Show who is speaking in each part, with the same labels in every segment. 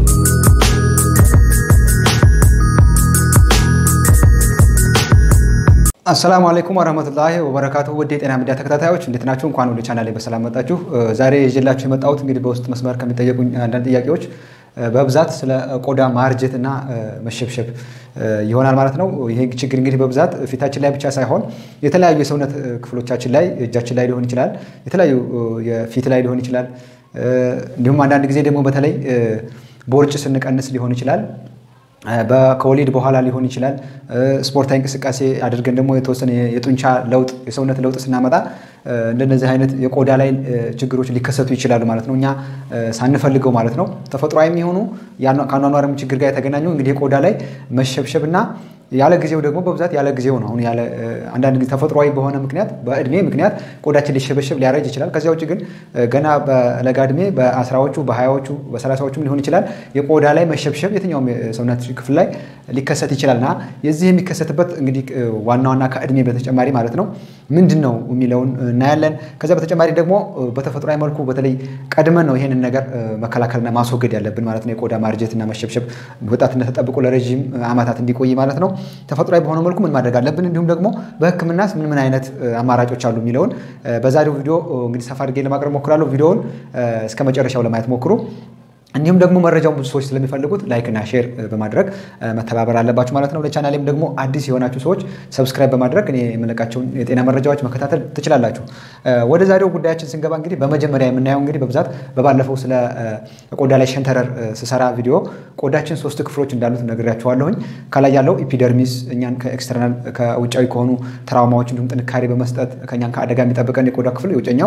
Speaker 1: አሰላሙ አለይኩም ወረህመቱላሂ ወበረካቱ። ውድ የጤና ሚዲያ ተከታታዮች እንዴት ናችሁ? እንኳን ወደ ቻናሌ በሰላም መጣችሁ። ዛሬ ይዤላችሁ የመጣሁት እንግዲህ በውስጥ መስመር ከሚጠየቁኝ አንዳንድ ጥያቄዎች በብዛት ስለ ቆዳ ማርጀት እና መሸብሸብ ይሆናል ማለት ነው። ይሄ ችግር እንግዲህ በብዛት ፊታችን ላይ ብቻ ሳይሆን የተለያዩ የሰውነት ክፍሎቻችን ላይ እጃችን ላይ ሊሆን ይችላል፣ የተለያዩ የፊት ላይ ሊሆን ይችላል። እንዲሁም አንዳንድ ጊዜ ደግሞ በተለይ ቦርጭ ስንቀንስ ሊሆን ይችላል ከወሊድ በኋላ ሊሆን ይችላል። ስፖርታዊ እንቅስቃሴ አድርገን ደግሞ የተወሰነ የጡንቻ ለውጥ የሰውነት ለውጥ ስናመጣ እንደነዚህ አይነት የቆዳ ላይ ችግሮች ሊከሰቱ ይችላሉ ማለት ነው። እኛ ሳንፈልገው ማለት ነው። ተፈጥሯዊ የሚሆኑ ከአኗኗርም ችግር ጋር የተገናኙ እንግዲህ የቆዳ ላይ መሸብሸብ እና ያለ ጊዜው ደግሞ በብዛት ያለ ጊዜው ነው። አሁን ያለ አንዳንድ ጊዜ ተፈጥሯዊ በሆነ ምክንያት በእድሜ ምክንያት ቆዳችን ሊሸበሸብ ሊያረጅ ይችላል። ከዚያ ውጭ ግን ገና በለጋ እድሜ በአስራዎቹ በሀያዎቹ በሰላሳዎቹም ሊሆን ይችላል የቆዳ ላይ መሸብሸብ የትኛውም የሰውነት ክፍል ላይ ሊከሰት ይችላል እና የዚህ የሚከሰትበት እንግዲህ ዋና ዋና ከእድሜ በተጨማሪ ማለት ነው ምንድን ነው የሚለውን እናያለን። ከዚያ በተጨማሪ ደግሞ በተፈጥሯዊ መልኩ በተለይ ቀድመን ነው ይሄንን ነገር መከላከልና ማስወገድ ያለብን ማለት ነው። የቆዳ ማርጀትና መሸብሸብ ወጣትነት ተጠብቆ ለረዥም ዓመታት እንዲቆይ ማለት ነው። ተፈጥሯዊ በሆነ መልኩ ምን ማድረግ አለብን፣ እንዲሁም ደግሞ በሕክምናስ ምን ምን አይነት አማራጮች አሉ የሚለውን በዛሬው ቪዲዮ እንግዲህ ሰፋ አድርጌ ለማቅረብ ሞክራለሁ። ቪዲዮውን እስከ መጨረሻው ለማየት ሞክሩ። እንዲሁም ደግሞ መረጃውን ብዙ ሰዎች ስለሚፈልጉት ላይክ እና ሼር በማድረግ መተባበር አለባችሁ ማለት ነው። ለቻናሌም ደግሞ አዲስ የሆናችሁ ሰዎች ሰብስክራይብ በማድረግ እኔ የምለቃቸውን የጤና መረጃዎች መከታተል ትችላላችሁ። ወደ ዛሬው ጉዳያችን ስንገባ እንግዲህ በመጀመሪያ የምናየው እንግዲህ በብዛት በባለፈው ስለ ቆዳ ላይ ሸንተረር ስሰራ ቪዲዮ ቆዳችን ሶስት ክፍሎች እንዳሉት ነግሬያችኋለሁኝ። ከላይ ያለው ኢፒደርሚስ እኛን ከኤክስተርናል ከውጫዊ ከሆኑ ትራውማዎች እንዲሁም ጥንካሬ በመስጠት ከእኛን ከአደጋ የሚጠብቀን የቆዳ ክፍል የውጨኛው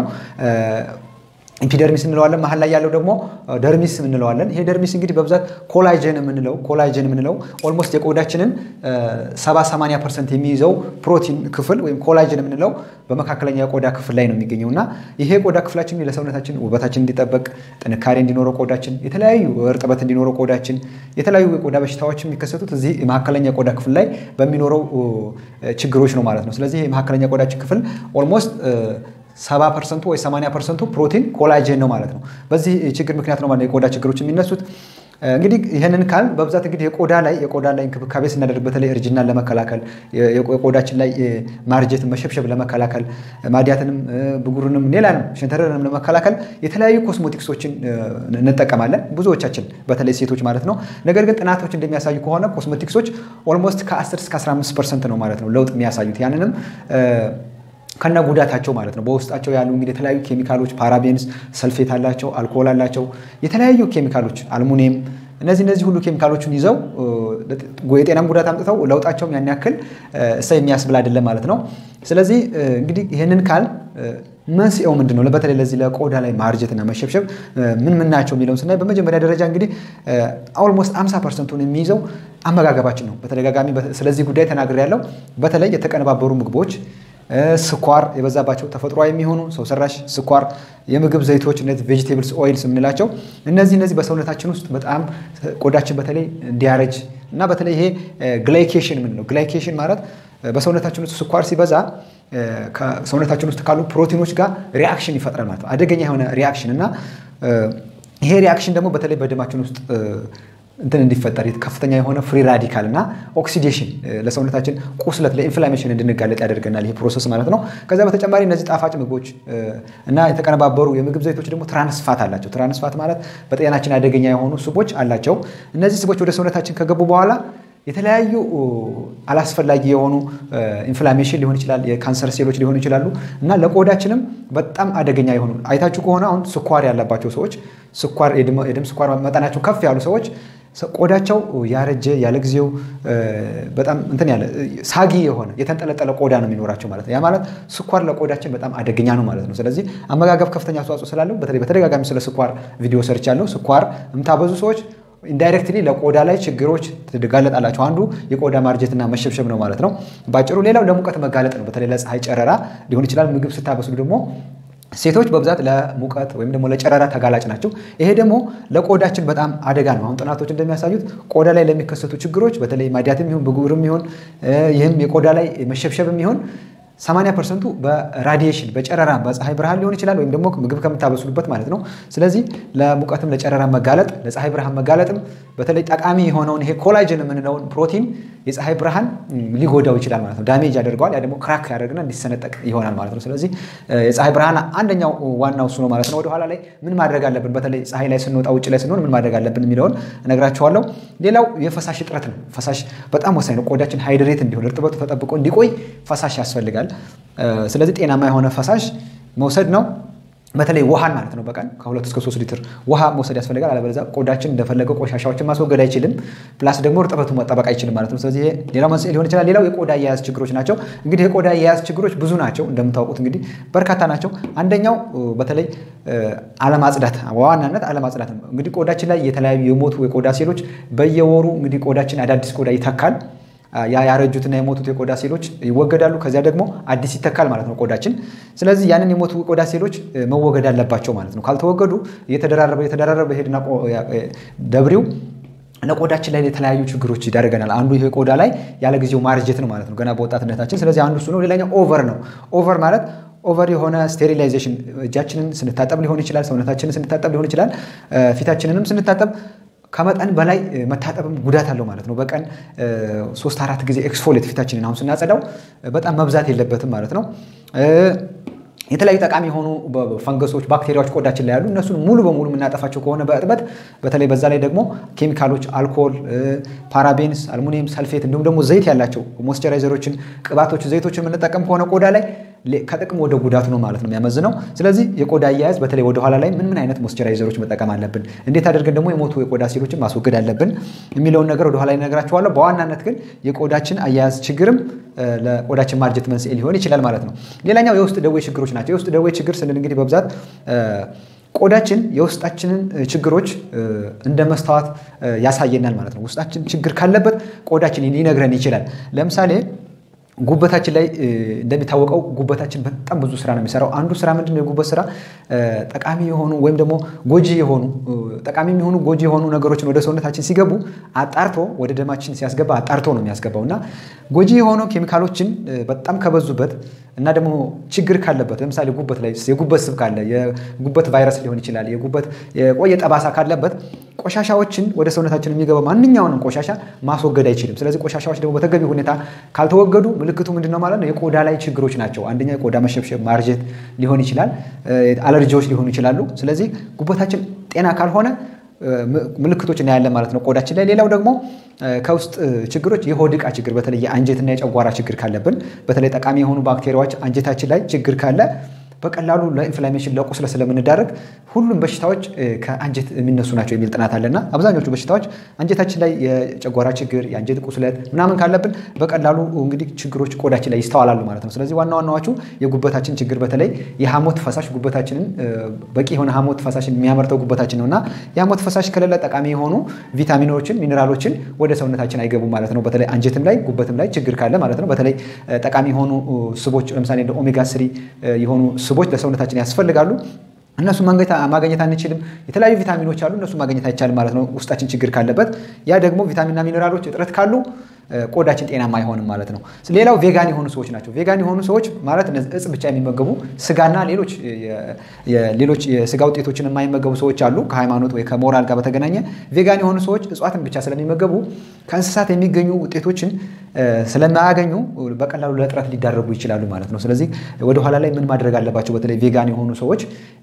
Speaker 1: ኢፒደርሚስ እንለዋለን። መሀል ላይ ያለው ደግሞ ደርሚስ እንለዋለን። ይሄ ደርሚስ እንግዲህ በብዛት ኮላጀን የምንለው ኮላጀን የምንለው ኦልሞስት የቆዳችንን 70-80 ፐርሰንት የሚይዘው ፕሮቲን ክፍል ወይም ኮላጀን የምንለው በመካከለኛ የቆዳ ክፍል ላይ ነው የሚገኘው እና ይሄ ቆዳ ክፍላችን ለሰውነታችን ውበታችን እንዲጠበቅ ጥንካሬ እንዲኖረው ቆዳችን የተለያዩ እርጥበት እንዲኖረው ቆዳችን የተለያዩ የቆዳ በሽታዎች የሚከሰቱት እዚህ መካከለኛ የቆዳ ክፍል ላይ በሚኖረው ችግሮች ነው ማለት ነው። ስለዚህ መካከለኛ የቆዳችን ክፍል ኦልሞስት ሰባ ፐርሰንቱ ወይ ሰማንያ ፐርሰንቱ ፕሮቲን ኮላጀን ነው ማለት ነው። በዚህ ችግር ምክንያት ነው ማለት የቆዳ ችግሮች የሚነሱት። እንግዲህ ይህንን ካል በብዛት እንግዲህ የቆዳ ላይ የቆዳ ላይ እንክብካቤ ስናደርግ በተለይ እርጅናን ለመከላከል የቆዳችን ላይ ማርጀትን መሸብሸብ ለመከላከል ማዲያትንም ብጉርንም ሌላንም ሸንተረርንም ለመከላከል የተለያዩ ኮስሞቲክሶችን እንጠቀማለን ብዙዎቻችን በተለይ ሴቶች ማለት ነው። ነገር ግን ጥናቶች እንደሚያሳዩ ከሆነ ኮስሞቲክሶች ኦልሞስት ከ10 እስከ 15 ፐርሰንት ነው ማለት ነው ለውጥ የሚያሳዩት ያንንም ከነ ጉዳታቸው ማለት ነው። በውስጣቸው ያሉ እንግዲህ የተለያዩ ኬሚካሎች ፓራቤንስ፣ ሰልፌት አላቸው፣ አልኮሆል አላቸው፣ የተለያዩ ኬሚካሎች አልሙኒየም፣ እነዚህ እነዚህ ሁሉ ኬሚካሎችን ይዘው የጤናም ጉዳት አምጥተው ለውጣቸውም ያን ያክል እሳ የሚያስብል አይደለም ማለት ነው። ስለዚህ እንግዲህ ይህንን ካል መንስኤው ምንድን ነው? በተለይ ለዚህ ለቆዳ ላይ ማርጀትና መሸብሸብ ምን ምን ናቸው የሚለውን ስናይ በመጀመሪያ ደረጃ እንግዲህ ኦልሞስት 50 ፐርሰንቱን የሚይዘው አመጋገባችን ነው። በተደጋጋሚ ስለዚህ ጉዳይ ተናግሬ ያለው በተለይ የተቀነባበሩ ምግቦች ስኳር የበዛባቸው ተፈጥሯዊ የሚሆኑ ሰው ሰራሽ ስኳር፣ የምግብ ዘይቶች እነዚህ ቬጂቴብልስ ኦይልስ የምንላቸው እነዚህ እነዚህ በሰውነታችን ውስጥ በጣም ቆዳችን በተለይ እንዲያረጅ እና በተለይ ይሄ ግላይኬሽን የምንለው ግላይኬሽን ማለት በሰውነታችን ውስጥ ስኳር ሲበዛ ከሰውነታችን ውስጥ ካሉ ፕሮቲኖች ጋር ሪያክሽን ይፈጥራል ማለት ነው። አደገኛ የሆነ ሪያክሽን እና ይሄ ሪያክሽን ደግሞ በተለይ በደማችን ውስጥ እንትን እንዲፈጠር ከፍተኛ የሆነ ፍሪ ራዲካል እና ኦክሲዴሽን ለሰውነታችን ቁስለት ለኢንፍላሜሽን እንድንጋለጥ ያደርገናል ይህ ፕሮሰስ ማለት ነው። ከዚያ በተጨማሪ እነዚህ ጣፋጭ ምግቦች እና የተቀነባበሩ የምግብ ዘይቶች ደግሞ ትራንስፋት አላቸው። ትራንስፋት ማለት በጤናችን አደገኛ የሆኑ ስቦች አላቸው። እነዚህ ስቦች ወደ ሰውነታችን ከገቡ በኋላ የተለያዩ አላስፈላጊ የሆኑ ኢንፍላሜሽን ሊሆን ይችላል፣ የካንሰር ሴሎች ሊሆኑ ይችላሉ እና ለቆዳችንም በጣም አደገኛ የሆኑ አይታችሁ ከሆነ አሁን ስኳር ያለባቸው ሰዎች ስኳር የደም ስኳር መጠናቸው ከፍ ያሉ ሰዎች ቆዳቸው ያረጀ ያለ ጊዜው በጣም እንትን ያለ ሳጊ የሆነ የተንጠለጠለ ቆዳ ነው የሚኖራቸው ማለት ነው። ያ ማለት ስኳር ለቆዳችን በጣም አደገኛ ነው ማለት ነው። ስለዚህ አመጋገብ ከፍተኛ አስተዋጽኦ ስላለው በተለይ በተደጋጋሚ ስለ ስኳር ቪዲዮ ሰርቻለሁ። ስኳር የምታበዙ ሰዎች ኢንዳይሬክትሊ ለቆዳ ላይ ችግሮች ትጋለጣላቸው። አንዱ የቆዳ ማርጀትና መሸብሸብ ነው ማለት ነው ባጭሩ። ሌላው ለሙቀት መጋለጥ ነው። በተለይ ለፀሐይ ጨረራ ሊሆን ይችላል። ምግብ ስታበስሉ ደግሞ ሴቶች በብዛት ለሙቀት ወይም ደግሞ ለጨረራ ተጋላጭ ናቸው። ይሄ ደግሞ ለቆዳችን በጣም አደጋ ነው። አሁን ጥናቶች እንደሚያሳዩት ቆዳ ላይ ለሚከሰቱ ችግሮች በተለይ ማዲያትም ይሁን ብጉርም ይሁን ይህም የቆዳ ላይ መሸብሸብም ይሁን 80 ፐርሰንቱ በራዲዬሽን በጨረራ በፀሐይ ብርሃን ሊሆን ይችላል፣ ወይም ደግሞ ምግብ ከምታበስሉበት ማለት ነው። ስለዚህ ለሙቀትም ለጨረራ መጋለጥ ለፀሐይ ብርሃን መጋለጥም በተለይ ጠቃሚ የሆነውን ይሄ ኮላጅን የምንለውን ፕሮቲን የፀሐይ ብርሃን ሊጎዳው ይችላል ማለት ነው። ዳሜጅ ያደርገዋል። ያ ደግሞ ክራክ ያደርግና እንዲሰነጠቅ ይሆናል ማለት ነው። ስለዚህ የፀሐይ ብርሃን አንደኛው ዋናው እሱ ነው ማለት ነው። ወደኋላ ላይ ምን ማድረግ አለብን፣ በተለይ ፀሐይ ላይ ስንወጣ ውጭ ላይ ስንሆን ምን ማድረግ አለብን የሚለውን እነግራችኋለሁ። ሌላው የፈሳሽ እጥረት ነው። ፈሳሽ በጣም ወሳኝ ነው። ቆዳችን ሃይድሬት እንዲሆን እርጥበቱ ተጠብቆ እንዲቆይ ፈሳሽ ያስፈልጋል። ስለዚህ ጤናማ የሆነ ፈሳሽ መውሰድ ነው። በተለይ ውሃን ማለት ነው። በቀን ከሁለት እስከ ሶስት ሊትር ውሃ መውሰድ ያስፈልጋል። አለበለዚያ ቆዳችን እንደፈለገው ቆሻሻዎችን ማስወገድ አይችልም። ፕላስ ደግሞ እርጥበቱ መጠበቅ አይችልም ማለት ነው። ስለዚህ ሌላው መንስኤ ሊሆን ይችላል። ሌላው የቆዳ አያያዝ ችግሮች ናቸው። እንግዲህ የቆዳ አያያዝ ችግሮች ብዙ ናቸው እንደምታውቁት እንግዲህ በርካታ ናቸው። አንደኛው በተለይ አለማጽዳት፣ በዋናነት አለማጽዳት ነው። እንግዲህ ቆዳችን ላይ የተለያዩ የሞቱ የቆዳ ሴሎች በየወሩ እንግዲህ ቆዳችን አዳዲስ ቆዳ ይተካል። ያ ያረጁትና የሞቱት የቆዳ ሴሎች ይወገዳሉ። ከዚያ ደግሞ አዲስ ይተካል ማለት ነው ቆዳችን። ስለዚህ ያንን የሞቱ ቆዳ ሴሎች መወገድ አለባቸው ማለት ነው። ካልተወገዱ እየተደራረበ እየተደራረበ ሄድና ደብሪው ለቆዳችን ላይ የተለያዩ ችግሮች ይዳረገናል። አንዱ ይሄ ቆዳ ላይ ያለ ጊዜው ማርጀት ነው ማለት ነው፣ ገና በወጣትነታችን። ስለዚህ አንዱ እሱ ነው። ሌላኛው ኦቨር ነው። ኦቨር ማለት ኦቨር የሆነ ስቴሪላይዜሽን እጃችንን ስንታጠብ ሊሆን ይችላል፣ ሰውነታችንን ስንታጠብ ሊሆን ይችላል፣ ፊታችንንም ስንታጠብ ከመጠን በላይ መታጠብም ጉዳት አለው ማለት ነው። በቀን ሶስት አራት ጊዜ ኤክስፎሌት ፊታችንን አሁን ስናጸዳው በጣም መብዛት የለበትም ማለት ነው። የተለያዩ ጠቃሚ የሆኑ ፈንገሶች፣ ባክቴሪያዎች ቆዳችን ላይ ያሉ እነሱን ሙሉ በሙሉ የምናጠፋቸው ከሆነ በእጥበት በተለይ በዛ ላይ ደግሞ ኬሚካሎች፣ አልኮል፣ ፓራቤንስ፣ አልሙኒየም ሰልፌት እንዲሁም ደግሞ ዘይት ያላቸው ሞይስቸራይዘሮችን፣ ቅባቶች፣ ዘይቶችን የምንጠቀም ከሆነ ቆዳ ላይ ከጥቅም ወደ ጉዳቱ ነው ማለት ነው የሚያመዝነው። ስለዚህ የቆዳ አያያዝ በተለይ ወደኋላ ላይ ምን ምን አይነት ሞይስቸራይዘሮች መጠቀም አለብን፣ እንዴት አድርገን ደግሞ የሞቱ የቆዳ ሴሎችን ማስወገድ አለብን የሚለውን ነገር ወደኋላ ላይ እነግራችኋለሁ። በዋናነት ግን የቆዳችን አያያዝ ችግርም ለቆዳችን ማርጀት መንስኤ ሊሆን ይችላል ማለት ነው። ሌላኛው የውስጥ ደዌ ችግሮች ናቸው። የውስጥ ደዌ ችግር ስንል እንግዲህ በብዛት ቆዳችን የውስጣችንን ችግሮች እንደ መስተዋት ያሳየናል ማለት ነው። ውስጣችን ችግር ካለበት ቆዳችን ሊነግረን ይችላል። ለምሳሌ ጉበታችን ላይ እንደሚታወቀው ጉበታችን በጣም ብዙ ስራ ነው የሚሰራው። አንዱ ስራ ምንድነው? የጉበት ስራ ጠቃሚ የሆኑ ወይም ደግሞ ጎጂ የሆኑ ጠቃሚ የሚሆኑ ጎጂ የሆኑ ነገሮችን ወደ ሰውነታችን ሲገቡ አጣርቶ ወደ ደማችን ሲያስገባ አጣርቶ ነው የሚያስገባው እና ጎጂ የሆኑ ኬሚካሎችን በጣም ከበዙበት እና ደግሞ ችግር ካለበት ለምሳሌ ጉበት ላይ የጉበት ስብ ካለ የጉበት ቫይረስ ሊሆን ይችላል። የጉበት የቆየ ጠባሳ ካለበት ቆሻሻዎችን ወደ ሰውነታችን የሚገባ ማንኛውንም ቆሻሻ ማስወገድ አይችልም። ስለዚህ ቆሻሻዎች ደግሞ በተገቢ ሁኔታ ካልተወገዱ ምልክቱ ምንድን ነው ማለት ነው? የቆዳ ላይ ችግሮች ናቸው። አንደኛ የቆዳ መሸብሸብ፣ ማርጀት ሊሆን ይችላል። አለርጂዎች ሊሆኑ ይችላሉ። ስለዚህ ጉበታችን ጤና ካልሆነ ምልክቶች እናያለን ማለት ነው ቆዳችን ላይ። ሌላው ደግሞ ከውስጥ ችግሮች የሆድ ዕቃ ችግር በተለይ የአንጀትና የጨጓራ ችግር ካለብን በተለይ ጠቃሚ የሆኑ ባክቴሪያዎች አንጀታችን ላይ ችግር ካለ በቀላሉ ለኢንፍላሜሽን ለቁስለ ስለምንዳረግ ሁሉም በሽታዎች ከአንጀት የሚነሱ ናቸው የሚል ጥናት አለና አብዛኞቹ በሽታዎች አንጀታችን ላይ የጨጓራ ችግር፣ የአንጀት ቁስለት ምናምን ካለብን በቀላሉ እንግዲህ ችግሮች ቆዳችን ላይ ይስተዋላሉ ማለት ነው። ስለዚህ ዋና ዋናዎቹ የጉበታችን ችግር በተለይ የሐሞት ፈሳሽ ጉበታችንን በቂ የሆነ ሐሞት ፈሳሽ የሚያመርተው ጉበታችን ነው እና የሐሞት ፈሳሽ ከሌለ ጠቃሚ የሆኑ ቪታሚኖችን፣ ሚኔራሎችን ወደ ሰውነታችን አይገቡም ማለት ነው። በተለይ አንጀትም ላይ ጉበትም ላይ ችግር ካለ ማለት ነው። በተለይ ጠቃሚ የሆኑ ስቦች ለምሳሌ እንደ ኦሜጋ ስሪ የሆኑ ስቦች ለሰውነታችን ያስፈልጋሉ። እነሱ ማግኘት አንችልም። የተለያዩ ቪታሚኖች አሉ፣ እነሱ ማግኘት አይቻልም ማለት ነው ውስጣችን ችግር ካለበት። ያ ደግሞ ቪታሚንና ሚኔራሎች እጥረት ካሉ ቆዳችን ጤናማ አይሆንም ማለት ነው። ሌላው ቬጋን የሆኑ ሰዎች ናቸው። ቬጋን የሆኑ ሰዎች ማለት እጽ ብቻ የሚመገቡ ስጋና ሌሎች ሌሎች የስጋ ውጤቶችን የማይመገቡ ሰዎች አሉ። ከሃይማኖት ወይ ከሞራል ጋር በተገናኘ ቬጋን የሆኑ ሰዎች እጽዋትን ብቻ ስለሚመገቡ ከእንስሳት የሚገኙ ውጤቶችን ስለማያገኙ በቀላሉ ለእጥረት ሊዳረጉ ይችላሉ ማለት ነው። ስለዚህ ወደኋላ ላይ ምን ማድረግ አለባቸው? በተለይ ቬጋን የሆኑ ሰዎች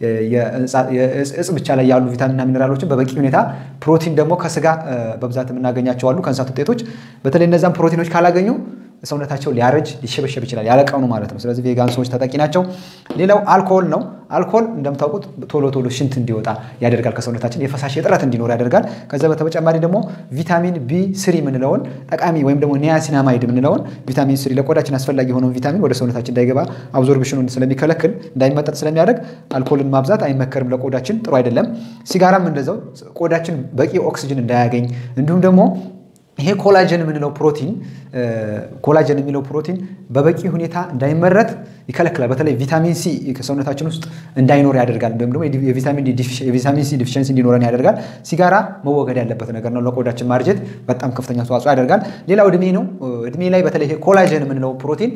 Speaker 1: እጽ ብቻ ላይ ያሉ ቪታሚንና ሚኔራሎችን በበቂ ሁኔታ ፕሮቲን ደግሞ ከስጋ በብዛት የምናገኛቸው አሉ ከእንስሳት ውጤቶች በተለይ እነዛን ፕሮቲኖች ካላገኙ ሰውነታቸው ሊያረጅ ሊሸበሸብ ይችላል፣ ያለቀኑ ማለት ነው። ስለዚህ ቬጋን ሰዎች ተጠቂ ናቸው። ሌላው አልኮል ነው። አልኮል እንደምታውቁት ቶሎ ቶሎ ሽንት እንዲወጣ ያደርጋል ከሰውነታችን የፈሳሽ እጥረት እንዲኖር ያደርጋል። ከዛ በተጨማሪ ደግሞ ቪታሚን ቢ ስሪ የምንለውን ጠቃሚ ወይም ደግሞ ኒያሲናማይድ የምንለውን ቪታሚን ስሪ ለቆዳችን አስፈላጊ የሆነውን ቪታሚን ወደ ሰውነታችን እንዳይገባ አብዞርብሽኑን ስለሚከለክል እንዳይመጠጥ ስለሚያደርግ አልኮልን ማብዛት አይመከርም፣ ለቆዳችን ጥሩ አይደለም። ሲጋራም እንደዛው ቆዳችን በቂ ኦክሲጅን እንዳያገኝ እንዲሁም ደግሞ ይሄ ኮላጀን የምንለው ፕሮቲን ኮላጀን የሚለው ፕሮቲን በበቂ ሁኔታ እንዳይመረት ይከለክላል። በተለይ ቪታሚን ሲ ከሰውነታችን ውስጥ እንዳይኖር ያደርጋል። ወይም ደግሞ የቪታሚን ሲ ዲፊሽንሲ እንዲኖረን ያደርጋል። ሲጋራ መወገድ ያለበት ነገር ነው። ለቆዳችን ማርጀት በጣም ከፍተኛ አስተዋጽኦ ያደርጋል። ሌላው እድሜ ነው። እድሜ ላይ በተለይ ይሄ ኮላጀን የምንለው ፕሮቲን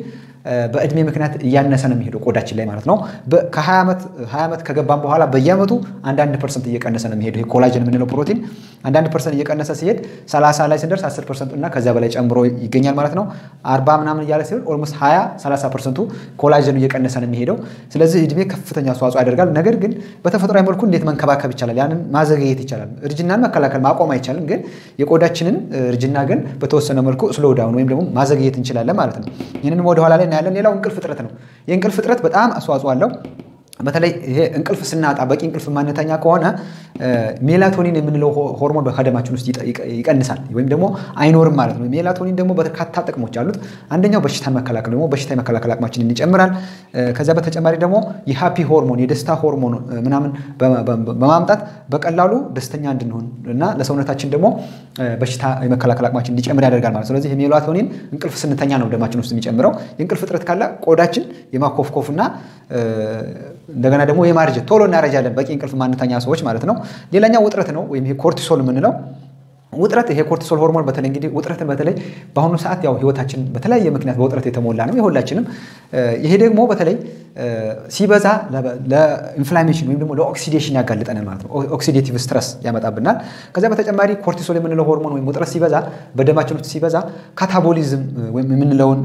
Speaker 1: በእድሜ ምክንያት እያነሰ ነው የሚሄደው ቆዳችን ላይ ማለት ነው። ከ20 ዓመት ከገባም በኋላ በየዓመቱ አንዳንድ ፐርሰንት እየቀነሰ ነው የሚሄደው። ኮላጅን የምንለው ፕሮቲን አንዳንድ ፐርሰንት እየቀነሰ ሲሄድ 30 ላይ ስንደርስ 10 ፐርሰንቱ እና ከዚያ በላይ ጨምሮ ይገኛል ማለት ነው። 40 ምናምን እያለ ሲሆን ኦልሞስት 20 30 ፐርሰንቱ ኮላጅኑ እየቀነሰ ነው የሚሄደው። ስለዚህ እድሜ ከፍተኛ አስተዋጽኦ ያደርጋል። ነገር ግን በተፈጥሯዊ መልኩ እንዴት መንከባከብ ይቻላል? ያንን ማዘገየት ይቻላል። እርጅናን መከላከል ማቆም አይቻልም። ግን የቆዳችንን እርጅና ግን በተወሰነ መልኩ ስሎው ዳውን ወይም ደግሞ ማዘግየት እንችላለን ማለት ነው። ይህንን ወደኋላ ላይ እናያለን። ሌላው እንቅልፍ እጥረት ነው። የእንቅልፍ እጥረት በጣም አስተዋጽኦ አለው። በተለይ ይሄ እንቅልፍ ስናጣ በቂ እንቅልፍ ማነተኛ ከሆነ ሜላቶኒን የምንለው ሆርሞን በደማችን ውስጥ ይቀንሳል ወይም ደግሞ አይኖርም ማለት ነው። ሜላቶኒን ደግሞ በርካታ ጥቅሞች አሉት። አንደኛው በሽታን መከላከል ደግሞ በሽታ የመከላከል አቅማችንን ይጨምራል። ከዚያ በተጨማሪ ደግሞ የሃፒ ሆርሞን የደስታ ሆርሞን ምናምን በማምጣት በቀላሉ ደስተኛ እንድንሆን እና ለሰውነታችን ደግሞ በሽታ የመከላከል አቅማችን እንዲጨምር ያደርጋል ማለት ስለዚህ ሜላቶኒን እንቅልፍ ስንተኛ ነው ደማችን ውስጥ የሚጨምረው። የእንቅልፍ እጥረት ካለ ቆዳችን የማኮፍኮፍና እንደገና ደግሞ የማርጀት ቶሎ እናረጃለን፣ በቂ እንቅልፍ ማንተኛ ሰዎች ማለት ነው። ሌላኛው ውጥረት ነው ወይም ኮርቲሶል የምንለው ውጥረት ይሄ ኮርቲሶል ሆርሞን በተለይ እንግዲህ ውጥረትን በተለይ በአሁኑ ሰዓት ያው ህይወታችን በተለያየ ምክንያት በውጥረት የተሞላ ነው የሁላችንም። ይሄ ደግሞ በተለይ ሲበዛ ለኢንፍላሜሽን ወይም ደግሞ ለኦክሲዴሽን ያጋልጠናል ማለት ነው። ኦክሲዴቲቭ ስትረስ ያመጣብናል። ከዚያ በተጨማሪ ኮርቲሶል የምንለው ሆርሞን ወይም ውጥረት ሲበዛ በደማችን ውስጥ ሲበዛ ካታቦሊዝም ወይም የምንለውን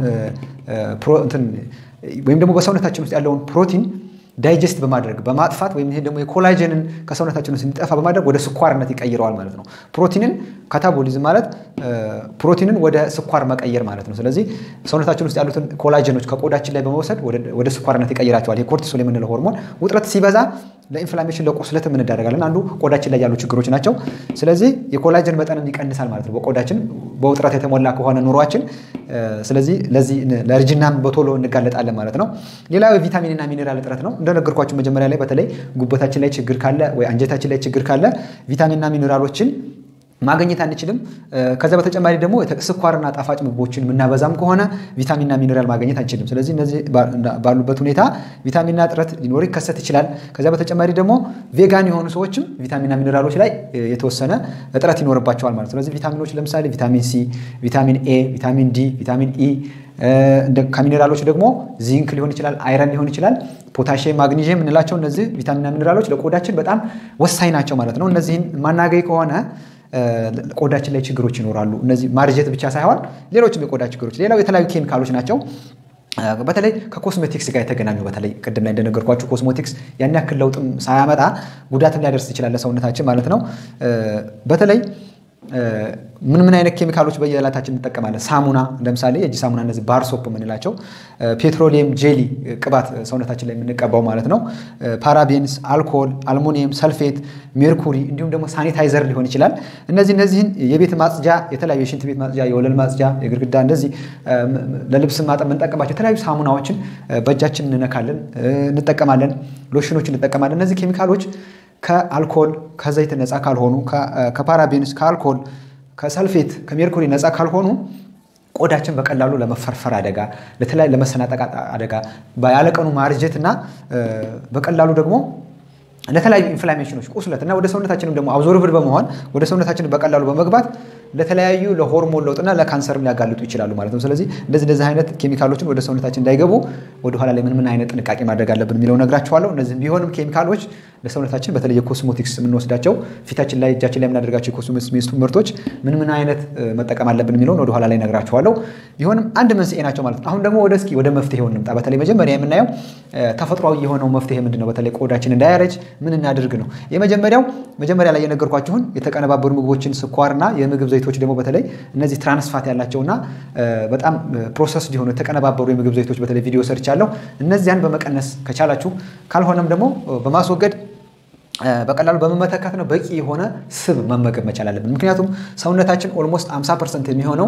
Speaker 1: ወይም ደግሞ በሰውነታችን ውስጥ ያለውን ፕሮቲን ዳይጀስት በማድረግ በማጥፋት ወይም ይሄ ደግሞ የኮላጀንን ከሰውነታችን ውስጥ እንዲጠፋ በማድረግ ወደ ስኳርነት ይቀይረዋል ማለት ነው። ፕሮቲንን ካታቦሊዝም ማለት ፕሮቲንን ወደ ስኳር መቀየር ማለት ነው። ስለዚህ ሰውነታችን ውስጥ ያሉትን ኮላጀኖች ከቆዳችን ላይ በመውሰድ ወደ ስኳርነት ይቀይራቸዋል። ይሄ ኮርቲሶል የምንለው ሆርሞን ውጥረት ሲበዛ ለኢንፍላሜሽን ለቁስለት እንዳረጋለን። አንዱ ቆዳችን ላይ ያሉ ችግሮች ናቸው። ስለዚህ የኮላጀን መጠንን ይቀንሳል ማለት ነው በቆዳችን በውጥረት የተሞላ ከሆነ ኑሯችን። ስለዚህ ለዚህ ለእርጅናም በቶሎ እንጋለጣለን ማለት ነው። ሌላው የቪታሚንና ሚኔራል እጥረት ነው። እንደነገርኳችሁ መጀመሪያ ላይ በተለይ ጉበታችን ላይ ችግር ካለ ወይ አንጀታችን ላይ ችግር ካለ ቪታሚንና ሚኔራሎችን ማግኘት አንችልም። ከዛ በተጨማሪ ደግሞ ስኳርና ጣፋጭ ምግቦችን የምናበዛም ከሆነ ቪታሚንና ሚኔራል ማግኘት አንችልም። ስለዚህ እነዚህ ባሉበት ሁኔታ ቪታሚንና እጥረት ሊኖር ይከሰት ይችላል። ከዛ በተጨማሪ ደግሞ ቬጋን የሆኑ ሰዎችም ቪታሚንና ሚኔራሎች ላይ የተወሰነ እጥረት ይኖርባቸዋል ማለት። ስለዚህ ቪታሚኖች ለምሳሌ ቪታሚን ሲ፣ ቪታሚን ኤ፣ ቪታሚን ዲ፣ ቪታሚን ኢ ከሚኔራሎች ደግሞ ዚንክ ሊሆን ይችላል፣ አይረን ሊሆን ይችላል፣ ፖታሽየም፣ ማግኒዥየም የምንላቸው እነዚህ ቪታሚንና ሚኔራሎች ለቆዳችን በጣም ወሳኝ ናቸው ማለት ነው። እነዚህን ማናገኝ ከሆነ ቆዳችን ላይ ችግሮች ይኖራሉ። እነዚህ ማርጀት ብቻ ሳይሆን ሌሎችም የቆዳ ችግሮች፣ ሌላው የተለያዩ ኬሚካሎች ናቸው። በተለይ ከኮስሜቲክስ ጋር የተገናኙ በተለይ ቅድም ላይ እንደነገርኳችሁ ኮስሞቲክስ ያን ያክል ለውጥም ሳያመጣ ጉዳትም ሊያደርስ ይችላል ለሰውነታችን ማለት ነው። በተለይ ምን ምን አይነት ኬሚካሎች በየዕለታችን እንጠቀማለን? ሳሙና ለምሳሌ የእጅ ሳሙና እነዚህ ባር ሶፕ የምንላቸው፣ ፔትሮሊየም ጄሊ ቅባት ሰውነታችን ላይ የምንቀባው ማለት ነው። ፓራቤንስ፣ አልኮል፣ አልሙኒየም፣ ሰልፌት፣ ሜርኩሪ እንዲሁም ደግሞ ሳኒታይዘር ሊሆን ይችላል። እነዚህ እነዚህን የቤት ማጽጃ የተለያዩ የሽንት ቤት ማጽጃ፣ የወለል ማጽጃ፣ የግድግዳ እንደዚህ ለልብስ ማጠብ የምንጠቀማቸው የተለያዩ ሳሙናዎችን በእጃችን እንነካለን፣ እንጠቀማለን፣ ሎሽኖች እንጠቀማለን። እነዚህ ኬሚካሎች ከአልኮል ከዘይት ነፃ ካልሆኑ ከፓራቤንስ ከአልኮል ከሰልፌት ከሜርኩሪ ነፃ ካልሆኑ ቆዳችን በቀላሉ ለመፈርፈር አደጋ ለተለያዩ ለመሰናጠቃት አደጋ ያለቀኑ ማርጀት እና በቀላሉ ደግሞ ለተለያዩ ኢንፍላሜሽኖች ቁስለት እና ወደ ሰውነታችንም ደግሞ አብዞርብድ በመሆን ወደ ሰውነታችን በቀላሉ በመግባት ለተለያዩ ለሆርሞን ለውጥና ለካንሰርም ሊያጋልጡ ይችላሉ ማለት ነው። ስለዚህ እንደዚህ እንደዚህ አይነት ኬሚካሎችን ወደ ሰውነታችን እንዳይገቡ ወደኋላ ላይ ምን ምን አይነት ጥንቃቄ ማድረግ አለብን የሚለው ነግራችኋለሁ። እነዚህም ቢሆንም ኬሚካሎች ለሰውነታችን በተለይ የኮስሞቲክስ የምንወስዳቸው ፊታችን ላይ እጃችን ላይ የምናደርጋቸው የኮስሞቲክስ ምርቶች ምን ምን አይነት መጠቀም አለብን የሚለውን ወደኋላ ላይ ነግራችኋለሁ። ቢሆንም አንድ መንስኤ ናቸው ማለት ነው። አሁን ደግሞ ወደ እስኪ ወደ መፍትሄው እንምጣ። በተለይ መጀመሪያ የምናየው ተፈጥሯዊ የሆነው መፍትሄ ምንድን ነው? በተለይ ቆዳችን እንዳያረጅ ምን እናድርግ ነው። የመጀመሪያው መጀመሪያ ላይ የነገርኳችሁን የተቀነባበሩ ምግቦችን ስኳርና የምግብ ዘይቶች ደግሞ በተለይ እነዚህ ትራንስፋት ያላቸውና በጣም ፕሮሰስ የሆኑ የተቀነባበሩ የምግብ ዘይቶች በተለይ ቪዲዮ ሰርቻለሁ። እነዚያን በመቀነስ ከቻላችሁ ካልሆነም ደግሞ በማስወገድ በቀላሉ በመመተካት ነው በቂ የሆነ ስብ መመገብ መቻል አለብን። ምክንያቱም ሰውነታችን ኦልሞስት 50 ፐርሰንት የሚሆነው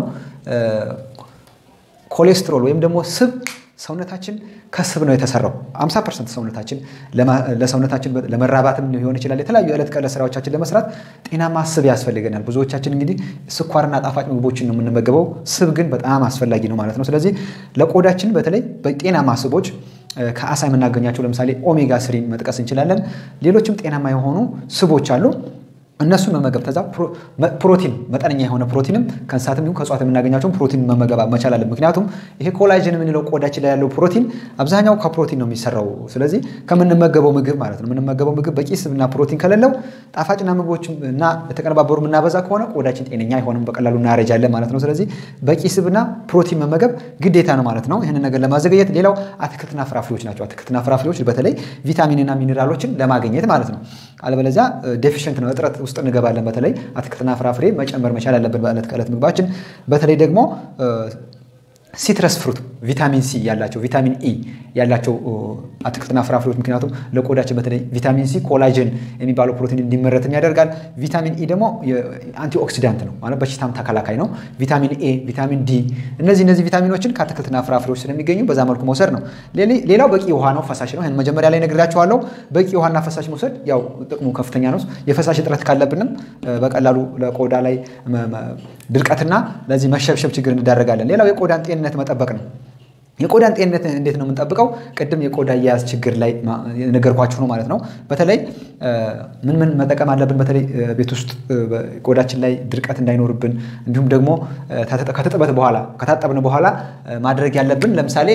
Speaker 1: ኮሌስትሮል ወይም ደግሞ ስብ ሰውነታችን ከስብ ነው የተሰራው። 50 ፐርሰንት ሰውነታችን ለሰውነታችን ለመራባትም ሊሆን ይችላል። የተለያዩ የዕለት ከዕለት ስራዎቻችን ለመስራት ጤናማ ስብ ያስፈልገናል። ብዙዎቻችን እንግዲህ ስኳርና ጣፋጭ ምግቦችን ነው የምንመገበው። ስብ ግን በጣም አስፈላጊ ነው ማለት ነው። ስለዚህ ለቆዳችን በተለይ በጤናማ ስቦች ከአሳ የምናገኛቸው ለምሳሌ ኦሜጋ ስሪን መጥቀስ እንችላለን። ሌሎችም ጤናማ የሆኑ ስቦች አሉ። እነሱን መመገብ ከዛ ፕሮቲን መጠነኛ የሆነ ፕሮቲንም ከእንስሳትም ይሁን ከእጽዋት የምናገኛቸውን ፕሮቲን መመገብ መቻል አለብን። ምክንያቱም ይሄ ኮላጅን የምንለው ቆዳችን ላይ ያለው ፕሮቲን አብዛኛው ከፕሮቲን ነው የሚሰራው። ስለዚህ ከምንመገበው ምግብ ማለት ነው የምንመገበው ምግብ በቂ ስብና ፕሮቲን ከሌለው ጣፋጭና ምግቦች እና የተቀነባበሩ የምናበዛ ከሆነ ቆዳችን ጤነኛ አይሆንም፣ በቀላሉ እናረጃለን ማለት ነው። ስለዚህ በቂ ስብና ፕሮቲን መመገብ ግዴታ ነው ማለት ነው። ይህንን ነገር ለማዘገየት ሌላው አትክልትና ፍራፍሬዎች ናቸው። አትክልትና ፍራፍሬዎች በተለይ ቪታሚንና ሚኔራሎችን ለማግኘት ማለት ነው። አለበለዚያ ዴፊሽንት ነው እጥረት ውስጥ እንገባለን። በተለይ አትክልትና ፍራፍሬ መጨመር መቻል አለብን በዕለት ከዕለት ምግባችን። በተለይ ደግሞ ሲትረስ ፍሩት ቪታሚን ሲ ያላቸው ቪታሚን ኢ ያላቸው አትክልትና ፍራፍሬዎች ምክንያቱም ለቆዳችን በተለይ ቪታሚን ሲ ኮላጅን የሚባለው ፕሮቲን እንዲመረትም ያደርጋል። ቪታሚን ኢ ደግሞ አንቲኦክሲዳንት ነው ማለት በሽታም ተከላካይ ነው። ቪታሚን ኤ፣ ቪታሚን ዲ እነዚህ እነዚህ ቪታሚኖችን ከአትክልትና ፍራፍሬዎች ስለሚገኙ በዛ መልኩ መውሰድ ነው። ሌላው በቂ ውሃ ነው፣ ፈሳሽ ነው። ይህን መጀመሪያ ላይ ነግራችኋለሁ። በቂ ውሃና ፈሳሽ መውሰድ ያው ጥቅሙ ከፍተኛ ነው። የፈሳሽ እጥረት ካለብንም በቀላሉ ለቆዳ ላይ ድርቀትና ለዚህ መሸብሸብ ችግር እንዳረጋለን። ሌላው የቆዳን ጤንነት መጠበቅ ነው። የቆዳን ጤንነት እንዴት ነው የምንጠብቀው? ቅድም የቆዳ አያያዝ ችግር ላይ ነገርኳችሁ ነው ማለት ነው። በተለይ ምን ምን መጠቀም አለብን? በተለይ ቤት ውስጥ ቆዳችን ላይ ድርቀት እንዳይኖርብን እንዲሁም ደግሞ ከትጥበት በኋላ ከታጠብን በኋላ ማድረግ ያለብን ለምሳሌ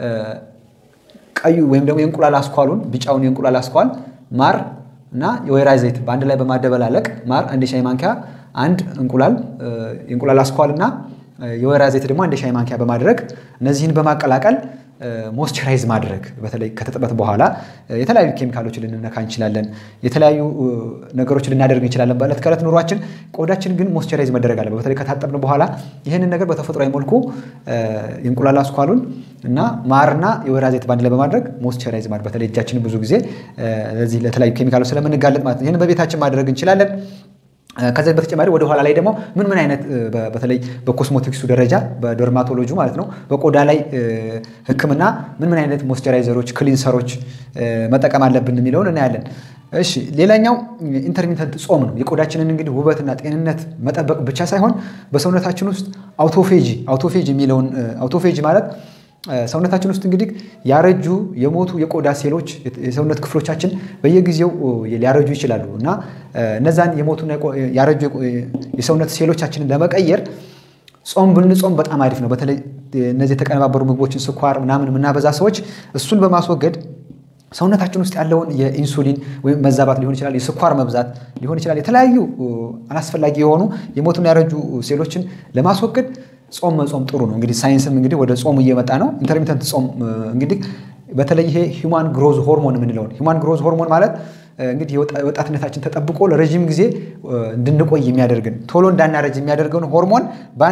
Speaker 1: ቀዩ ወይም ደግሞ የእንቁላል አስኳሉን ቢጫውን የእንቁላል አስኳል ማር እና የወይራ ዘይት በአንድ ላይ በማደበላለቅ ማር አንድ ሻይ ማንኪያ አንድ እንቁላል የእንቁላል አስኳል እና የወይራ ዘይት ደግሞ አንድ ሻይ ማንኪያ በማድረግ እነዚህን በማቀላቀል ሞስቸራይዝ ማድረግ በተለይ ከትጥበት በኋላ የተለያዩ ኬሚካሎችን ልንነካ እንችላለን። የተለያዩ ነገሮችን ልናደርግ እንችላለን በዕለት ከዕለት ኑሯችን። ቆዳችን ግን ሞስቸራይዝ መደረግ አለበት። በተለይ ከታጠብን በኋላ ይህንን ነገር በተፈጥሯዊ መልኩ የእንቁላል አስኳሉን እና ማርና የወይራ ዘይት ባንድ ላይ በማድረግ ሞስቸራይዝ ማድረግ በተለይ እጃችንን ብዙ ጊዜ ለዚህ ለተለያዩ ኬሚካሎች ስለምንጋለጥ ማለት ነው። ይህን በቤታችን ማድረግ እንችላለን። ከዚህ በተጨማሪ ወደ ኋላ ላይ ደግሞ ምን ምን አይነት በተለይ በኮስሞቲክሱ ደረጃ በደርማቶሎጂ ማለት ነው በቆዳ ላይ ሕክምና ምን ምን አይነት ሞይስቸራይዘሮች፣ ክሊንሰሮች መጠቀም አለብን የሚለውን እናያለን። እሺ ሌላኛው ኢንተርሚተንት ጾም ነው። የቆዳችንን እንግዲህ ውበትና ጤንነት መጠበቅ ብቻ ሳይሆን በሰውነታችን ውስጥ አውቶፌጂ አውቶፌጂ የሚለውን አውቶፌጂ ማለት ሰውነታችን ውስጥ እንግዲህ ያረጁ የሞቱ የቆዳ ሴሎች የሰውነት ክፍሎቻችን በየጊዜው ሊያረጁ ይችላሉ እና እነዛን የሞቱና ያረጁ የሰውነት ሴሎቻችንን ለመቀየር ጾም ብንጾም በጣም አሪፍ ነው። በተለይ እነዚህ የተቀነባበሩ ምግቦችን ስኳር ምናምን የምናበዛ ሰዎች እሱን በማስወገድ ሰውነታችን ውስጥ ያለውን የኢንሱሊን ወይም መዛባት ሊሆን ይችላል፣ የስኳር መብዛት ሊሆን ይችላል። የተለያዩ አላስፈላጊ የሆኑ የሞቱና ያረጁ ሴሎችን ለማስወገድ ጾም መጾም ጥሩ ነው። እንግዲህ ሳይንስም እንግዲህ ወደ ጾሙ እየመጣ ነው። ኢንተርሚተንት ጾም እንግዲህ በተለይ ይሄ ሂውማን ግሮዝ ሆርሞን የምንለውን ሂውማን ግሮዝ ሆርሞን ማለት እንግዲህ የወጣትነታችን ተጠብቆ ለረዥም ጊዜ እንድንቆይ የሚያደርግን ቶሎ እንዳናረጅ የሚያደርገውን ሆርሞን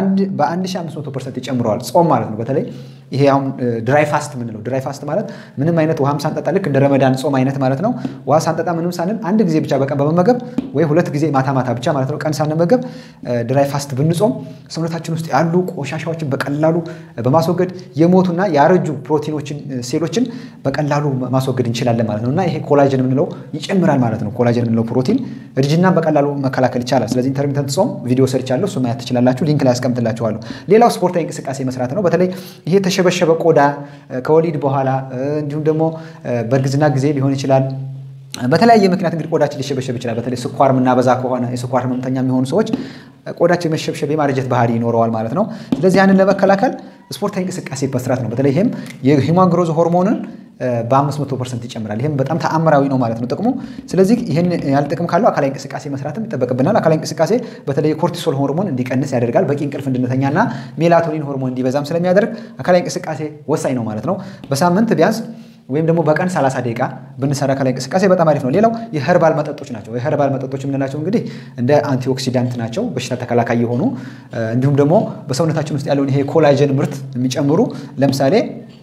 Speaker 1: በ1500 ፐርሰንት ይጨምረዋል ጾም ማለት ነው። በተለይ ይሄ አሁን ድራይ ፋስት የምንለው ድራይ ፋስት ማለት ምንም አይነት ውሃም ሳንጠጣ ልክ እንደ ረመዳን ጾም አይነት ማለት ነው። ውሃ ሳንጠጣ ምንም ሳንል አንድ ጊዜ ብቻ በቀን በመመገብ ወይ ሁለት ጊዜ ማታ ማታ ብቻ ማለት ነው ቀን ሳንመገብ ድራይ ፋስት ብንጾም ሰውነታችን ውስጥ ያሉ ቆሻሻዎችን በቀላሉ በማስወገድ የሞቱና ያረጁ ፕሮቲኖችን ሴሎችን በቀላሉ ማስወገድ እንችላለን ማለት ነው እና ይሄ ኮላጅን የምንለው ይጨምራል ማለት ነው። ኮላጅን የምንለው ፕሮቲን እርጅናን በቀላሉ መከላከል ይቻላል። ስለዚህ ኢንተርሚተንት ጾም ቪዲዮ ሰርቻለሁ፣ እሱ ማየት ትችላላችሁ። ሊንክ ላይ ያስቀምጥላችኋለሁ። ሌላው ስፖርታዊ እንቅስቃሴ መስራት ነው። በተለይ ይሄ የተሸበሸበ ቆዳ ከወሊድ በኋላ እንዲሁም ደግሞ በእርግዝና ጊዜ ሊሆን ይችላል በተለያየ ምክንያት እንግዲህ ቆዳችን ሊሸበሸብ ይችላል። በተለይ ስኳር የምናበዛ ከሆነ የስኳር ህመምተኛ የሚሆኑ ሰዎች ቆዳቸው የመሸብሸብ የማርጀት ባህሪ ይኖረዋል ማለት ነው። ስለዚህ ያንን ለመከላከል ስፖርታዊ እንቅስቃሴ መስራት ነው። በተለይ ይህም የሂውማን ግሮዝ ሆርሞንን በ500 ፐርሰንት ይጨምራል። ይህም በጣም ተአምራዊ ነው ማለት ነው ጥቅሙ። ስለዚህ ይህን ያህል ጥቅም ካለው አካላዊ እንቅስቃሴ መስራትም ይጠበቅብናል። አካላዊ እንቅስቃሴ በተለይ የኮርቲሶል ሆርሞን እንዲቀንስ ያደርጋል። በቂ እንቅልፍ እንድንተኛና ሜላቶኒን ሆርሞን እንዲበዛም ስለሚያደርግ አካላዊ እንቅስቃሴ ወሳኝ ነው ማለት ነው። በሳምንት ቢያንስ ወይም ደግሞ በቀን 30 ደቂቃ ብንሰራ አካላዊ እንቅስቃሴ በጣም አሪፍ ነው። ሌላው የኸርባል መጠጦች ናቸው። የኸርባል መጠጦች የምንላቸው እንግዲህ እንደ አንቲኦክሲዳንት ናቸው፣ በሽታ ተከላካይ የሆኑ እንዲሁም ደግሞ በሰውነታችን ውስጥ ያለውን ይሄ ኮላጀን ምርት የሚጨምሩ ለምሳሌ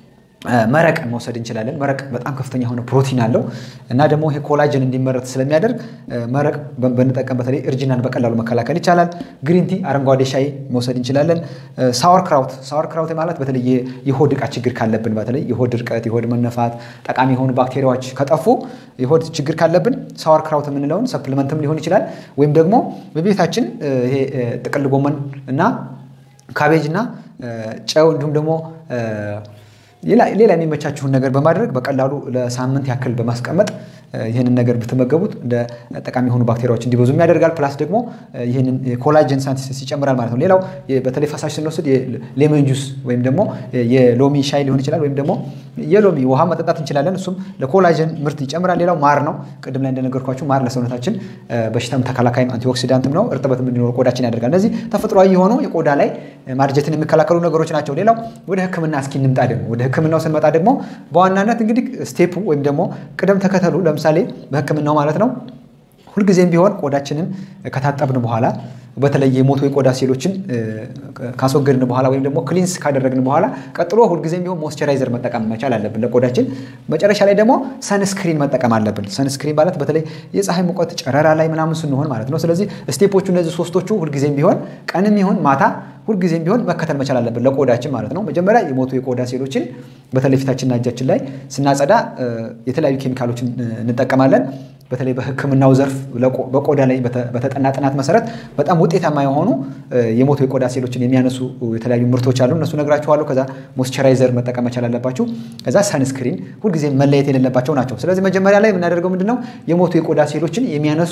Speaker 1: መረቅ መውሰድ እንችላለን። መረቅ በጣም ከፍተኛ የሆነ ፕሮቲን አለው እና ደግሞ ይሄ ኮላጅን እንዲመረት ስለሚያደርግ መረቅ ብንጠቀም በተለይ እርጅናን በቀላሉ መከላከል ይቻላል። ግሪንቲ አረንጓዴ ሻይ መውሰድ እንችላለን። ሳወር ክራውት ሳወር ክራውት ማለት በተለይ የሆድ ዕቃ ችግር ካለብን በተለይ የሆድ ድርቀት፣ የሆድ መነፋት፣ ጠቃሚ የሆኑ ባክቴሪያዎች ከጠፉ የሆድ ችግር ካለብን ሳወር ክራውት የምንለውን ሰፕሊመንትም ሊሆን ይችላል ወይም ደግሞ በቤታችን ይሄ ጥቅል ጎመን እና ካቤጅ እና ጨው እንዲሁም ደግሞ ሌላ የሚመቻችሁን ነገር በማድረግ በቀላሉ ለሳምንት ያክል በማስቀመጥ ይህንን ነገር ብትመገቡት እንደ ጠቃሚ የሆኑ ባክቴሪያዎች እንዲበዙም ያደርጋል። ፕላስ ደግሞ ይህንን ኮላጅን ሳንቲሲስ ይጨምራል ማለት ነው። ሌላው በተለይ ፈሳሽ ስንወስድ ሌመን ጁስ ወይም ደግሞ የሎሚ ሻይ ሊሆን ይችላል፣ ወይም ደግሞ የሎሚ ውሃ መጠጣት እንችላለን። እሱም ለኮላጅን ምርት ይጨምራል። ሌላው ማር ነው። ቅድም ላይ እንደነገርኳችሁ ማር ለሰውነታችን በሽታም ተከላካይም አንቲኦክሲዳንትም ነው። እርጥበትም እንዲኖር ቆዳችን ያደርጋል። እነዚህ ተፈጥሯዊ የሆኑ የቆዳ ላይ ማርጀትን የሚከላከሉ ነገሮች ናቸው። ሌላው ወደ ሕክምና እስኪ እንምጣ። ደግሞ ወደ ሕክምናው ስንመጣ ደግሞ በዋናነት እንግዲህ ስቴፑ ወይም ደግሞ ቅደም ተከተሉ ለምሳሌ በሕክምናው ማለት ነው ሁልጊዜም ቢሆን ቆዳችንን ከታጠብን በኋላ በተለይ የሞቱ የቆዳ ሴሎችን ካስወገድን በኋላ ወይም ደግሞ ክሊንስ ካደረግን በኋላ ቀጥሎ ሁልጊዜም ቢሆን ሞይስቸራይዘር መጠቀም መቻል አለብን ለቆዳችን። መጨረሻ ላይ ደግሞ ሰንስክሪን መጠቀም አለብን። ሰንስክሪን ማለት በተለይ የፀሐይ ሙቀት ጨረራ ላይ ምናምን ስንሆን ማለት ነው። ስለዚህ ስቴፖቹ እነዚህ ሶስቶቹ ሁልጊዜም ቢሆን ቀንም ይሁን ማታ ሁልጊዜም ቢሆን መከተል መቻል አለብን ለቆዳችን ማለት ነው። መጀመሪያ የሞቱ የቆዳ ሴሎችን በተለይ ፊታችንና እጃችን ላይ ስናጸዳ የተለያዩ ኬሚካሎችን እንጠቀማለን። በተለይ በሕክምናው ዘርፍ በቆዳ ላይ በተጠና ጥናት መሰረት በጣም ውጤታማ የሆኑ የሞቱ የቆዳ ሴሎችን የሚያነሱ የተለያዩ ምርቶች አሉ። እነሱ ነግራችኋለሁ። ከዛ ሞይስቸራይዘር መጠቀም መቻል አለባችሁ። ከዛ ሰንስክሪን ሁልጊዜ መለየት የሌለባቸው ናቸው። ስለዚህ መጀመሪያ ላይ የምናደርገው ምንድነው የሞቱ የቆዳ ሴሎችን የሚያነሱ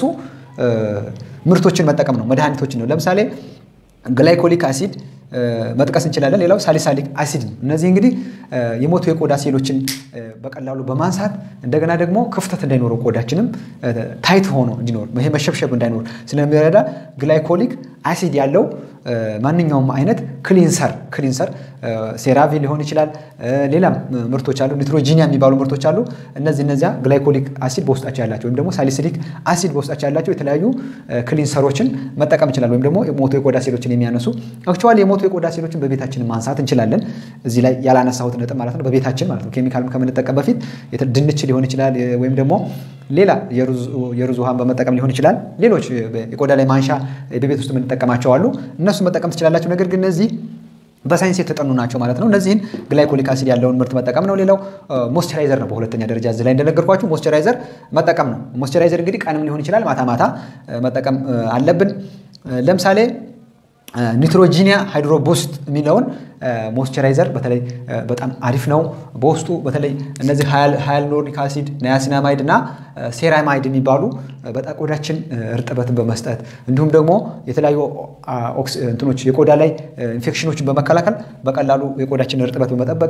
Speaker 1: ምርቶችን መጠቀም ነው፣ መድኃኒቶችን ነው። ለምሳሌ ግላይኮሊክ አሲድ መጥቀስ እንችላለን። ሌላው ሳሊሳሊክ አሲድ ነው። እነዚህ እንግዲህ የሞቱ የቆዳ ሴሎችን በቀላሉ በማንሳት እንደገና ደግሞ ክፍተት እንዳይኖረው ቆዳችንም ታይት ሆኖ እንዲኖር ይሄ መሸብሸብ እንዳይኖር ስለሚረዳ ግላይኮሊክ አሲድ ያለው ማንኛውም አይነት ክሊንሰር ክሊንሰር ሴራቪ ሊሆን ይችላል። ሌላም ምርቶች አሉ፣ ኒትሮጂኒያ የሚባሉ ምርቶች አሉ። እነዚህ እነዚያ ግላይኮሊክ አሲድ በውስጣቸው ያላቸው ወይም ደግሞ ሳሊሲሊክ አሲድ በውስጣቸው ያላቸው የተለያዩ ክሊንሰሮችን መጠቀም ይችላል። ወይም ደግሞ የሞቱ የቆዳ ሴሎችን የሚያነሱ አክቹዋሊ የሞቱ የቆዳ ሴሎችን በቤታችን ማንሳት እንችላለን። እዚህ ላይ ያላነሳሁት ነጥብ ማለት ነው። በቤታችን ማለት ነው ኬሚካል ከምንጠቀም በፊት ድንች ሊሆን ይችላል ወይም ደግሞ ሌላ የሩዝ ውሃን በመጠቀም ሊሆን ይችላል። ሌሎች የቆዳ ላይ ማንሻ በቤት ውስጥ የምንጠቀማቸው አሉ። እነሱ መጠቀም ትችላላችሁ። ነገር ግን እነዚህ በሳይንስ የተጠኑ ናቸው ማለት ነው። እነዚህን ግላይኮሊክ አሲድ ያለውን ምርት መጠቀም ነው። ሌላው ሞይስቸራይዘር ነው። በሁለተኛ ደረጃ እዚህ ላይ እንደነገርኳችሁ ሞይስቸራይዘር መጠቀም ነው። ሞይስቸራይዘር እንግዲህ ቀንም ሊሆን ይችላል፣ ማታ ማታ መጠቀም አለብን። ለምሳሌ ኒትሮጂኒያ ሃይድሮ ቡስት የሚለውን ሞይስቸራይዘር በተለይ በጣም አሪፍ ነው። በውስጡ በተለይ እነዚህ ሃያሉሮኒክ አሲድ፣ ናያሲናማይድ እና ሴራማይድ የሚባሉ በጣም ቆዳችን እርጥበትን በመስጠት እንዲሁም ደግሞ የተለያዩ እንትኖች የቆዳ ላይ ኢንፌክሽኖችን በመከላከል በቀላሉ የቆዳችን እርጥበት በመጠበቅ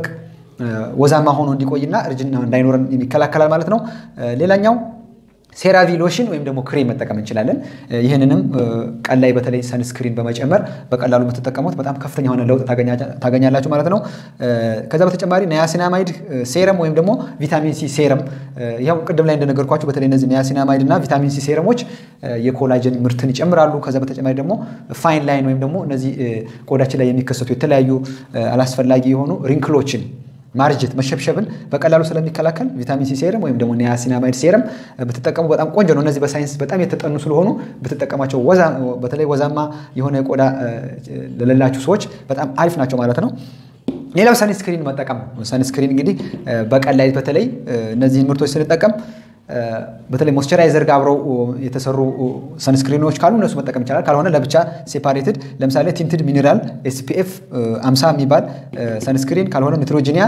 Speaker 1: ወዛማ ሆኖ እንዲቆይና እርጅና እንዳይኖረን ይከላከላል ማለት ነው። ሌላኛው ሴራቪ ሎሽን ወይም ደግሞ ክሬም መጠቀም እንችላለን። ይህንንም ቀን ላይ በተለይ ሰንስክሪን በመጨመር በቀላሉ የምትጠቀሙት በጣም ከፍተኛ የሆነ ለውጥ ታገኛላችሁ ማለት ነው። ከዛ በተጨማሪ ናያሲናማይድ ሴረም ወይም ደግሞ ቪታሚን ሲ ሴረም ያው ቅድም ላይ እንደነገርኳችሁ በተለይ እነዚህ ናያሲናማይድ እና ቪታሚን ሲ ሴረሞች የኮላጅን ምርትን ይጨምራሉ። ከዛ በተጨማሪ ደግሞ ፋይን ላይን ወይም ደግሞ እነዚህ ቆዳችን ላይ የሚከሰቱ የተለያዩ አላስፈላጊ የሆኑ ሪንክሎችን ማርጀት መሸብሸብን በቀላሉ ስለሚከላከል ቪታሚን ሲ ሴረም ወይም ደግሞ ኒያሲናማይድ ሴረም ብትጠቀሙ በጣም ቆንጆ ነው። እነዚህ በሳይንስ በጣም የተጠኑ ስለሆኑ ብትጠቀማቸው በተለይ ወዛማ የሆነ ቆዳ ለሌላችሁ ሰዎች በጣም አሪፍ ናቸው ማለት ነው። ሌላው ሰንስክሪን መጠቀም ነው። ሰንስክሪን እንግዲህ በቀን ላይ በተለይ እነዚህን ምርቶች ስንጠቀም በተለይ ሞይስቸራይዘር ጋር አብረው የተሰሩ ሰንስክሪኖች ካሉ እነሱ መጠቀም ይቻላል። ካልሆነ ለብቻ ሴፓሬትድ ለምሳሌ ቲንትድ ሚኒራል ኤስፒኤፍ 50 የሚባል ሰንስክሪን ካልሆነ ኒትሮጂኒያ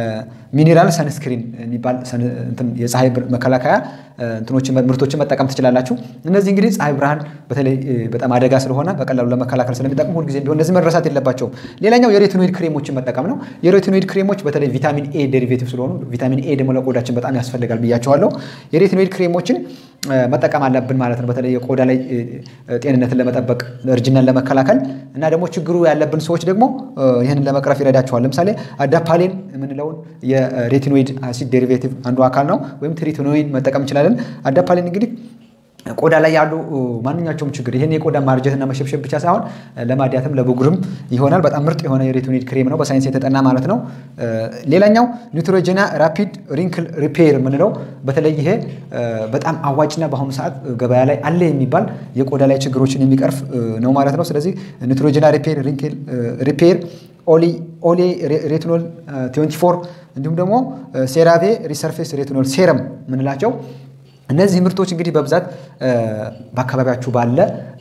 Speaker 1: ሚኒራል ሰንስክሪን የሚባል የፀሐይ መከላከያ ምርቶችን መጠቀም ትችላላችሁ። እነዚህ እንግዲህ ፀሐይ ብርሃን በተለይ በጣም አደጋ ስለሆነ በቀላሉ ለመከላከል ስለሚጠቅሙ ሁልጊዜ ቢሆን እነዚህ መረሳት የለባቸውም። ሌላኛው የሬቲኖይድ ክሬሞችን መጠቀም ነው። የሬቲኖይድ ክሬሞች በተለይ ቪታሚን ኤ ዴሪቬቲቭ ስለሆኑ ቪታሚን ኤ ደግሞ ለቆዳችን በጣም ያስፈልጋል ብያቸዋለሁ። የሬቲኖይድ ክሬሞችን መጠቀም አለብን ማለት ነው። በተለይ የቆዳ ላይ ጤንነትን ለመጠበቅ እርጅናን ለመከላከል እና ደግሞ ችግሩ ያለብን ሰዎች ደግሞ ይህንን ለመቅረፍ ይረዳቸዋል። ለምሳሌ አዳፓሌን የምንለውን የሬቲኖይድ አሲድ ዴሪቬቲቭ አንዱ አካል ነው። ወይም ትሪቲኖይን መጠቀም እንችላለን። አዳፓሌን እንግዲህ ቆዳ ላይ ያሉ ማንኛቸውም ችግር ይህን የቆዳ ማርጀትና መሸብሸብ ብቻ ሳይሆን ለማዲያትም ለብጉርም ይሆናል። በጣም ምርጥ የሆነ የሬቲኖይድ ክሬም ነው፣ በሳይንስ የተጠና ማለት ነው። ሌላኛው ኒውትሮጀና ራፒድ ሪንክል ሪፔር የምንለው በተለይ ይሄ በጣም አዋጭና በአሁኑ ሰዓት ገበያ ላይ አለ የሚባል የቆዳ ላይ ችግሮችን የሚቀርፍ ነው ማለት ነው። ስለዚህ ኒውትሮጀና ሪፔር ሪንክል ሪፔር ኦሌ ሬቲኖል 24 እንዲሁም ደግሞ ሴራቬ ሪሰርፌስ ሬቲኖል ሴረም የምንላቸው እነዚህ ምርቶች እንግዲህ በብዛት በአካባቢያችሁ ባለ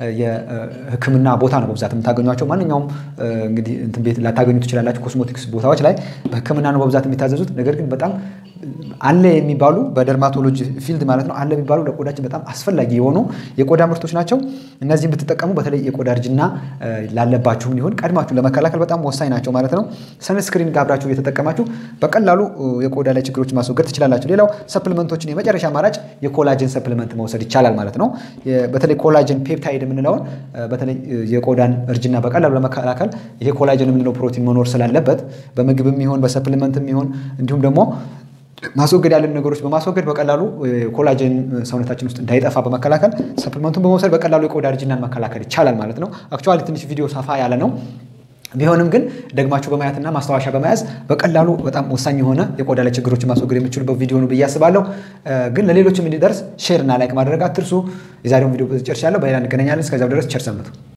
Speaker 1: የሕክምና ቦታ ነው በብዛት የምታገኟቸው። ማንኛውም እንግዲህ እንትን ቤት ላታገኙ ትችላላችሁ። ኮስሞቲክስ ቦታዎች ላይ በሕክምና ነው በብዛት የሚታዘዙት። ነገር ግን በጣም አለ የሚባሉ በደርማቶሎጂ ፊልድ ማለት ነው አለ የሚባሉ ለቆዳችን በጣም አስፈላጊ የሆኑ የቆዳ ምርቶች ናቸው። እነዚህም ብትጠቀሙ በተለይ የቆዳ እርጅና ላለባችሁም ሊሆን ቀድማችሁ ለመከላከል በጣም ወሳኝ ናቸው ማለት ነው። ሰንስክሪን ጋር አብራችሁ እየተጠቀማችሁ በቀላሉ የቆዳ ላይ ችግሮች ማስወገድ ትችላላችሁ። ሌላው ሰፕሊመንቶችን የመጨረሻ አማራጭ የኮላጅን ሰፕሊመንት መውሰድ ይቻላል ማለት ነው። በተለይ ኮላጅን ፔፕታይድ የምንለውን በተለይ የቆዳን እርጅና በቀላሉ ለመከላከል ይሄ ኮላጅን የምንለው ፕሮቲን መኖር ስላለበት በምግብም ይሆን በሰፕሊመንትም ይሆን እንዲሁም ደግሞ ማስወገድ ያለን ነገሮች በማስወገድ በቀላሉ ኮላጅን ሰውነታችን ውስጥ እንዳይጠፋ በመከላከል ሰፕሊመንቱን በመውሰድ በቀላሉ የቆዳ እርጅናን መከላከል ይቻላል ማለት ነው። አክቹዋሊ ትንሽ ቪዲዮ ሰፋ ያለ ነው። ቢሆንም ግን ደግማችሁ በማየትና ማስታወሻ በመያዝ በቀላሉ በጣም ወሳኝ የሆነ የቆዳ ላይ ችግሮችን ማስወገድ የምችሉበት ቪዲዮ ነው ብዬ አስባለሁ። ግን ለሌሎችም እንዲደርስ ሼር እና ላይክ ማድረግ አትርሱ። የዛሬውን ቪዲዮ ጨርሻለሁ። በሌላ እንገናኛለን። እስከዚያው ድረስ ቸር ሰንብቱ።